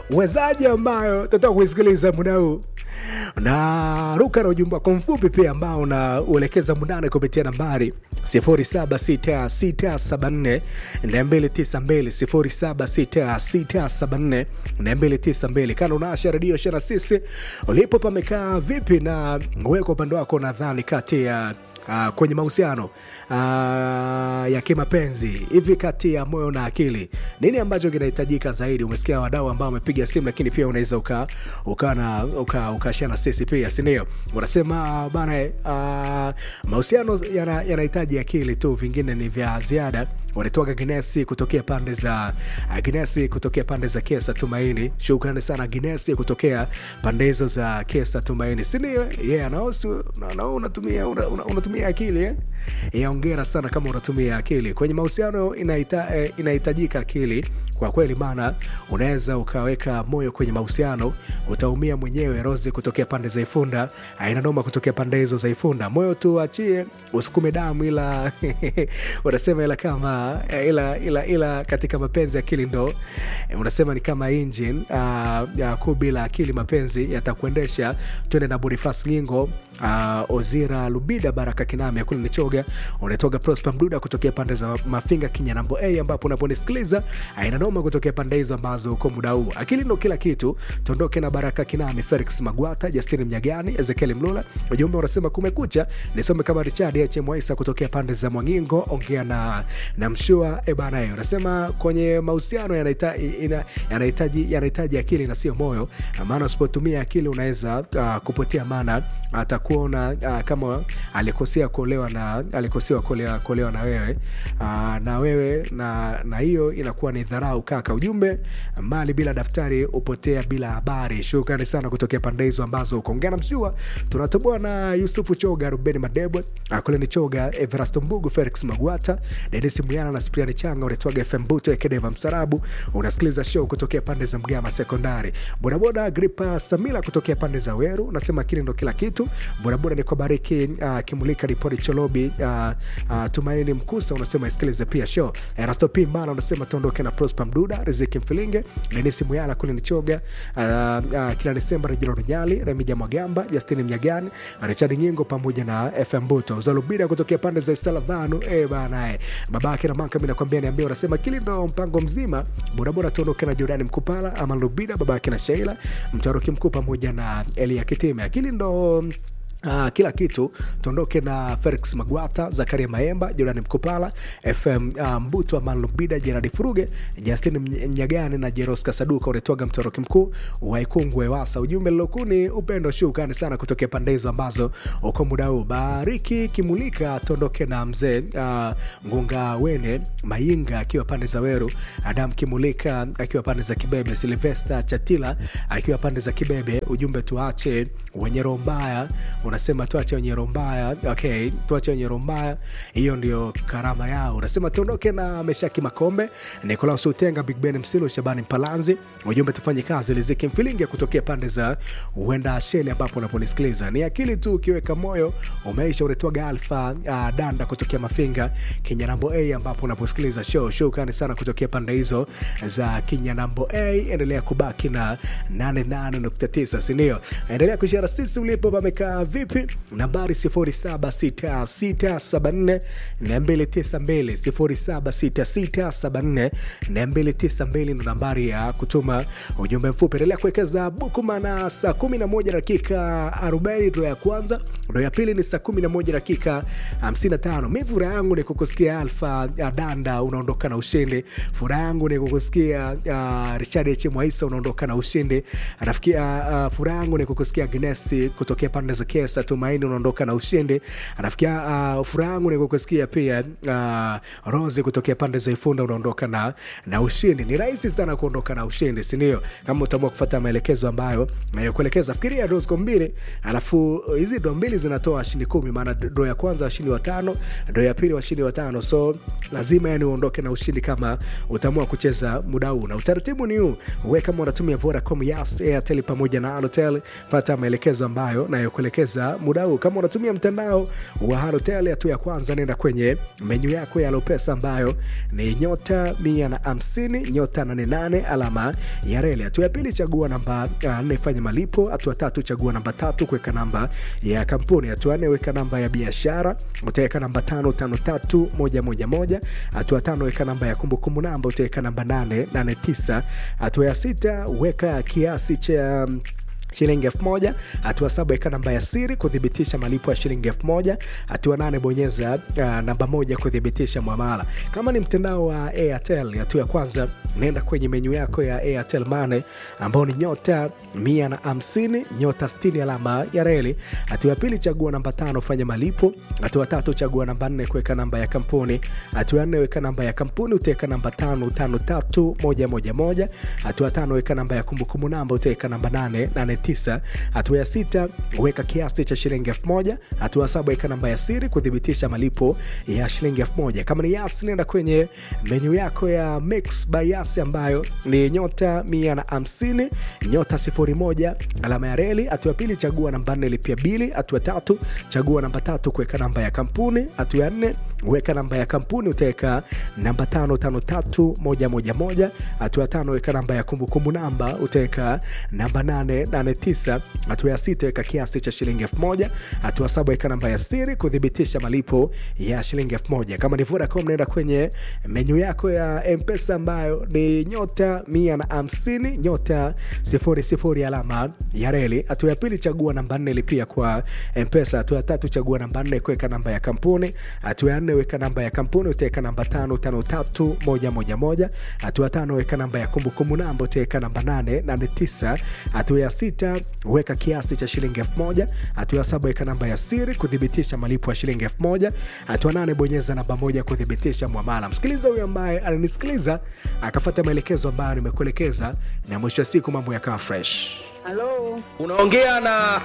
uwezaji ambayo tutaka kuisikiliza muda huu na ruka na ujumbe wako mfupi pia ambao unauelekeza mundani kupitia nambari 0766742292 0766742292 kana unaasha redio shana sisi ulipo pamekaa vipi na weko upande wako nadhani kati ya Uh, kwenye mahusiano uh, ya kimapenzi hivi kati ya moyo na akili nini ambacho kinahitajika zaidi umesikia wadau ambao wamepiga simu lakini pia unaweza uka ukashana uka, uka na sisi pia sindio unasema bana uh, mahusiano yanahitaji yana akili tu vingine ni vya ziada wanatoka Ginesi kutokea pande za Ginesi kutokea pande za Kesa Tumaini. Shukrani sana Ginesi kutokea pande hizo za Kesa Tumaini, si ndio? Yeye yeah, anahusu na unatumia una, una, unatumia akili eh? Yeah, ongera sana kama unatumia akili kwenye mahusiano. Inahitajika eh, inahitajika akili kwa kweli, maana unaweza ukaweka moyo kwenye mahusiano utaumia mwenyewe. Rose kutokea pande za Ifunda, aina noma kutokea pande hizo za Ifunda, moyo tu achie usukume damu, ila unasema ila kama ila, ila, ila katika mapenzi akili ndo unasema ni kama engine uh, ya kuu bila akili mapenzi yatakuendesha. Twende na Bonifas Ngingo uh, Ozira Lubida Baraka Kiname kule Nichoga unatoka Prosper Mduda kutokea pande za Mafinga Kinyanambo A ambapo unaponisikiliza aina noma kutokea pande hizo ambazo uko muda huu. Akili ndo kila kitu. Tuondoke na Baraka Kiname, Felix Magwata, Justin Mnyagani, Ezekiel Mlula. Ujumbe unasema kumekucha, nisome kama Richard H Mwaisa kutokea pande za Mwangingo, ongea na na mshua e bana, hiyo unasema kwenye mahusiano yanahitaji yanahitaji akili na sio moyo, maana usipotumia akili unaweza uh, kupotea, maana atakuona uh, kama alikosea kuolewa na alikosea kuolewa, kuolewa na wewe uh, na wewe na na hiyo inakuwa ni dharau kaka. Ujumbe mali bila daftari upotea bila habari. Shukrani sana kutokea pande hizo ambazo ukoongea na mshua. Tunatoboa na Yusufu Choga, Ruben Madebwe, kule ni Choga, Everasto Mbugu, Felix Magwata, Denis Muyana na Spriani Changa unaitwaga FM Buto Ekedeva Msarabu. Unasikiliza show kutokea pande za Mgama Sekondari. Bodaboda Gripa Samila kutokea pande za Weru unasema akili ndo kila kitu. Bodaboda ni kwa Bariki uh, Kimulika Ripori Cholobi uh, uh, Tumaini Mkusa unasema isikilize pia show. Erasto P Mbala unasema tuondoke na Prosper Mduda, Riziki Mfilinge, Denis Muyala kule ni Choga uh, uh, kila Desemba Rejino Runyali, Remija Mwagamba, Justin Mnyagani, Richard Nyingo pamoja na FM Buto. Zalubida kutokea pande za Salavanu eh bana eh. Babake na maka mimi nakwambia niambia unasema kili ndo mpango mzima. Bodaboda tuondoke na Jordan Mkupala, Aman Lubida, babake na Sheila, Mtaruki Mkuu pamoja na Elia Kitime. Akili ndo Uh, kila kitu tuondoke na Felix Magwata, Zakaria Maemba, Jordan Mkopala, FM uh, Mbuto, Aman Lubida, Jeradi Furuge, Justin Mnyagani na Jeros Kasaduka unatoaga mtoroki mkuu wa Ikungwe Wasa. Ujumbe lilokuni upendo shukani sana kutokea pande hizo ambazo uko muda huu. Bariki Kimulika tuondoke na mzee uh, Ngunga Wene Mayinga akiwa pande za Weru, Adam Kimulika akiwa pande za Kibebe, Silvesta Chatila akiwa pande za Kibebe. Ujumbe tuache wenye roho mbaya unasema tuache wenye roho mbaya. Okay, tuache wenye roho mbaya, hiyo ndio karama yao. Unasema tuondoke na Meshaki Makombe, Nikolaus Utenga, Big Ben Msilo, Shabani Mpalanzi. Ujumbe tufanye kazi, Liziki Mfilingi kutokea pande za uenda Sheli ambapo unaponisikiliza ni akili tu, ukiweka moyo umeisha. Unatoaga Alfa uh, Danda kutokea Mafinga Kinyanambo A ambapo unaposikiliza show. Shukrani sana kutokea pande hizo za Kinyanambo A. Endelea kubaki na 88.9, si ndio? Endelea kushare sisi ulipo pamekaa vipi nambari 0766742292 0766742292 ndo nambari ya kutuma ujumbe mfupi endelea kuwekeza bukuma na saa 11 dakika 40 ndo ya kwanza ndo ya pili ni saa 11 dakika 55 mi furaha yangu ni kukusikia alfa danda unaondoka na ushindi furaha yangu ni kukusikia uh, richard h mwaisa unaondoka na ushindi rafiki uh, uh, furaha yangu ni kukusikia gnesi kutokea pande za kesa tumaini unaondoka na ushindi anafikia uh, furaha yangu ni kukusikia pia uh, rosi kutokea pande za ifunda unaondoka na, na ushindi ni rahisi sana kuondoka na ushindi sindio kama utaamua kufata maelekezo ambayo nayokuelekeza fikiria do ziko mbili alafu hizi do mbili zinatoa washindi kumi maana do ya kwanza washindi watano do ya pili washindi watano so lazima yani uondoke na ushindi kama utaamua kucheza muda huu na utaratibu ni huu we kama unatumia vodacom yas airtel pamoja na alotel fata maelekezo ambayo nayokuelekeza kusikiliza muda huu. Kama unatumia mtandao wa Halotel, hatua ya kwanza, nenda kwenye menyu yako ya Lopesa ambayo ni nyota mia na hamsini nyota nane nane alama ya reli. Hatua ya pili, chagua namba nne, fanya malipo. Hatua tatu, chagua namba tatu, kuweka namba ya kampuni. Hatua nne, weka namba ya biashara, utaweka namba tano tano tatu moja moja moja. Hatua tano, weka namba ya kumbukumbu namba, utaweka namba nane nane tisa. Hatua ya sita, weka kiasi cha shilingi elfu moja. Hatua saba weka namba ya siri kuthibitisha malipo ya shilingi elfu moja. Hatua nane bonyeza uh, namba moja kuthibitisha mwamala. Kama ni mtandao wa Airtel, hatua ya kwanza naenda kwenye menyu yako ya Airtel Money ambao ni nyota mia na hamsini nyota sitini alama ya reli. Hatua ya pili chagua namba tano fanya malipo. Hatua tatu chagua namba nne kuweka namba ya kampuni. Hatua ya nne weka namba ya kampuni utaweka namba tano tano tatu moja moja moja. Hatua tano weka namba ya kumbukumbu namba utaweka namba nane nane tisa. Hatua ya sita weka kiasi cha shilingi elfu moja. Hatua saba weka namba ya siri kuthibitisha malipo ya shilingi elfu moja. Kama ni Yas, nenda kwenye menyu yako ya Mix by Yas ambayo ni nyota mia na hamsini nyota sifuri moja alama ya reli. Hatua ya pili chagua namba nne lipia bili. Hatua tatu chagua namba tatu kuweka namba ya kampuni. Hatua ya nne weka namba ya kampuni utaweka namba tano tano tatu moja moja moja. Hatua ya tano weka namba ya kumbukumbu namba utaweka namba nane nane tisa. Hatua ya sita weka kiasi cha shilingi elfu moja. Hatua saba weka namba ya siri kuthibitisha malipo ya shilingi elfu moja. Kama ni Vodacom naenda kwenye menyu yako ya Mpesa ambayo ni nyota mia na hamsini nyota sifuri sifuri alama ya reli. Hatua ya pili chagua namba nne lipia kwa Mpesa. Hatua ya tatu chagua namba nne kuweka namba ya kampuni. Hatua ya nne weka namba ya kampuni utaweka namba tano tano tatu moja moja moja. Hatua tano weka namba ya kumbukumbu namba utaweka namba nane nane tisa. Hatua ya sita weka kiasi cha shilingi elfu moja. Hatua ya saba weka namba ya siri kuthibitisha malipo ya shilingi elfu moja. Hatua nane bonyeza namba moja kuthibitisha mwamala. Msikiliza huyo ambaye ananisikiliza akafuata maelekezo ambayo nimekuelekeza, na mwisho wa siku mambo yakawa fresh. Halo. Unaongea na